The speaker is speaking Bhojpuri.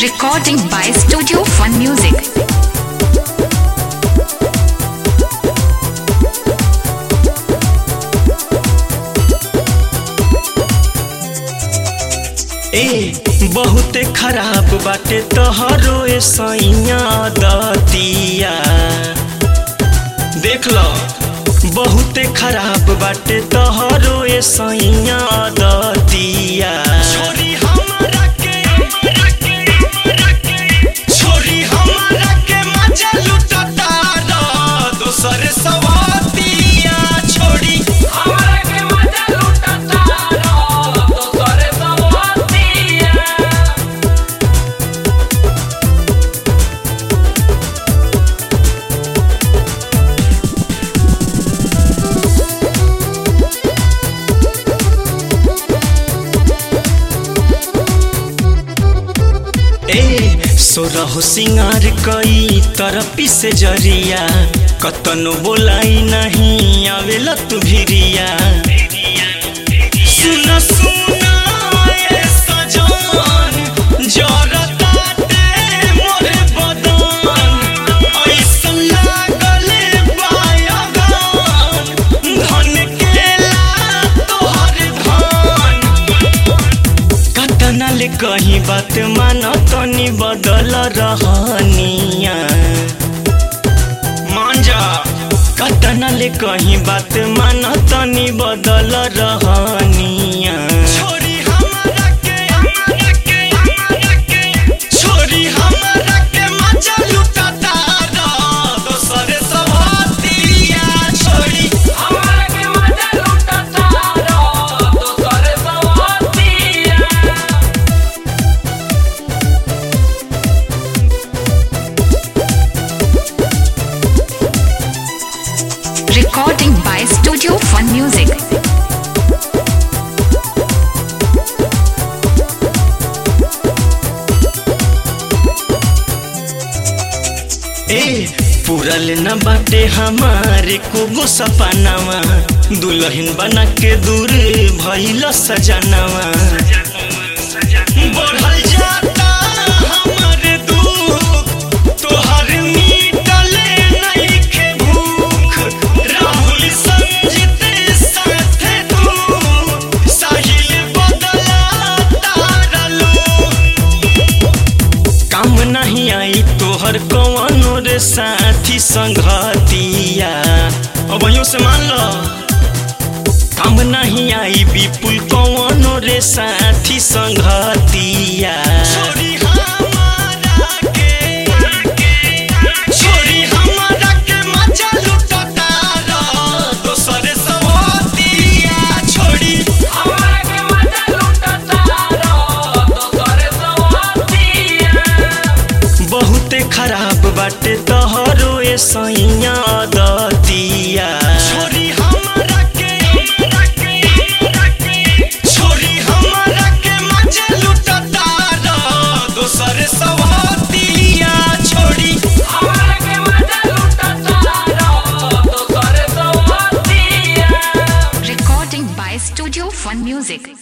Recording by Studio Fun Music. ए बहुते खराब बाटे तोहरो ए सैया दतिया देख लो बहुते खराब बाटे तोहरो ए सैया दतिया छोरी हमरा के छोरी हमरा के मजा लुटता रो दोसर सवातिया छोड़ी हमरा के मजा लुटता रो दोसर सवातिया ए सोरहो सिंगार कई तरपी से जरिया कतनो बोलाई नहीं आवेला तू भिरिया सुन सुन ए सजन जरताते मोरे बदन ऐसन लागले बायगन धन केला तोहर धन कतना ले कहीं बात मान तनी बदल रहनिया मान जा कतना ले कहीं बात मान तनी बदल रहनिया छोरी हमरा के हमरा के हमरा के छोरी हमरा के मजा लुटता रो दोसर सवातिया छोरी हमरा के मजा लुटता रो दोसर सवातिया Recording by Studio Fun Music. ए पूरल न बाटे हमारे को सपनावा दुल्हन बना के दूर भइल सजनावा बढ़ल जाता हमर दुख तोहर मिटले नइखे भूख राहुल संजित साथे तू साहिल बदला तारलो काम नहीं आई तोहर कौनो रे साथी संगतिया अब यूं से मान लो काम नहीं आई विपुल कौनो रे साथी संगतिया छोरी हमारा के छोरी हमारा के मजा लुटता रो दोसर सवातिया छोड़ी हमरा के मजा लुटता रो दोसर सवातिया बहुते खराब बाटे तोहरो ए सैया दतिया छोरी हमरा के हमरा के हमरा के छोरी हमरा के मजा लुटता रो दोसर सवातिया छोड़ी हमरा के मजा लुटता रो दोसर सवातिया Recording by Studio Fun Music.